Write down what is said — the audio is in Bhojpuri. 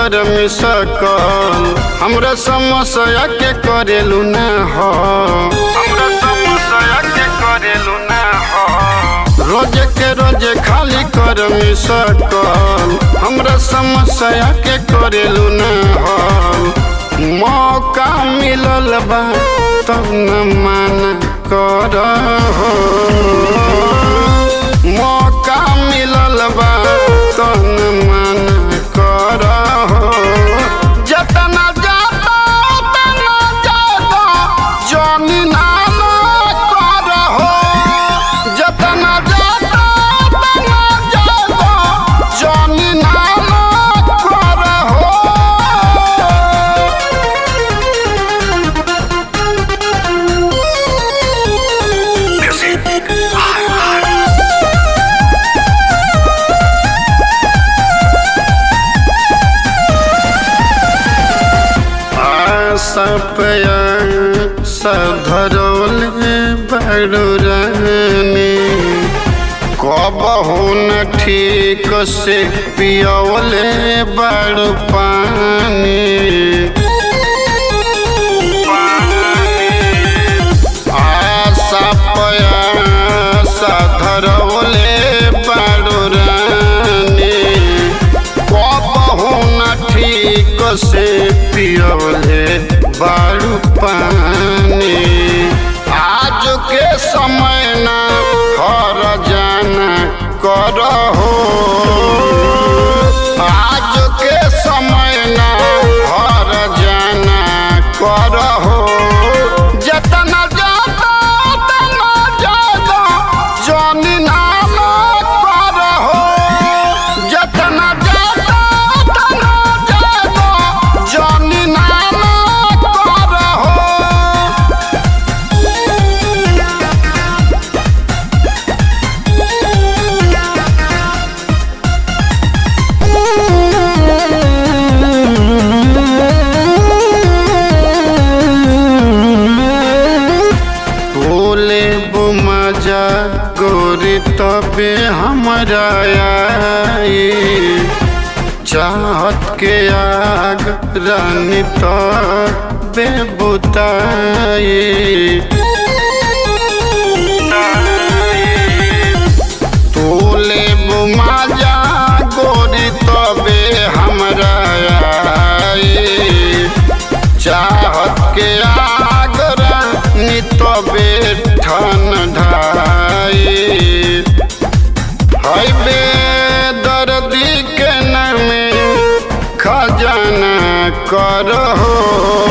कर मिसकल हमरा समस्या के करेलू ना हो हमरा समस्या के करेलू ना हो रोज के रोज खाली कर मिसकल हमरा समस्या के करेलू ना हो मौका मिलल बा तब न माना कर हो मौका मिलल बा तब न माना कर हो जतना जाता उतना जाता जानी नाना कर हो जतना जाता उतना जाता जानी नाना कर हो सपया सधरौले बड़ुरानी कबहू न ठीक से पियौले बड़ पानी आशा पया सधरौले बड़ुरानी कबहू न ठीक से पियौले बारू पानी आज के समय ना हर जाना करहो आज के समय ना हर जाना करहो जतना जाता उतना जाता जानी नाम करहो जतना जाता उतना जाता जानी नाम करहो बोले बुमजा गोरी तबे हमरा आई चाहत के आग रानी तबे बुताई तोले बुमाजा गोरी तबे हमरा आई चाहत के आगरा नितबे ठन ढाई है बे दर्दी के नामे खजाना करहो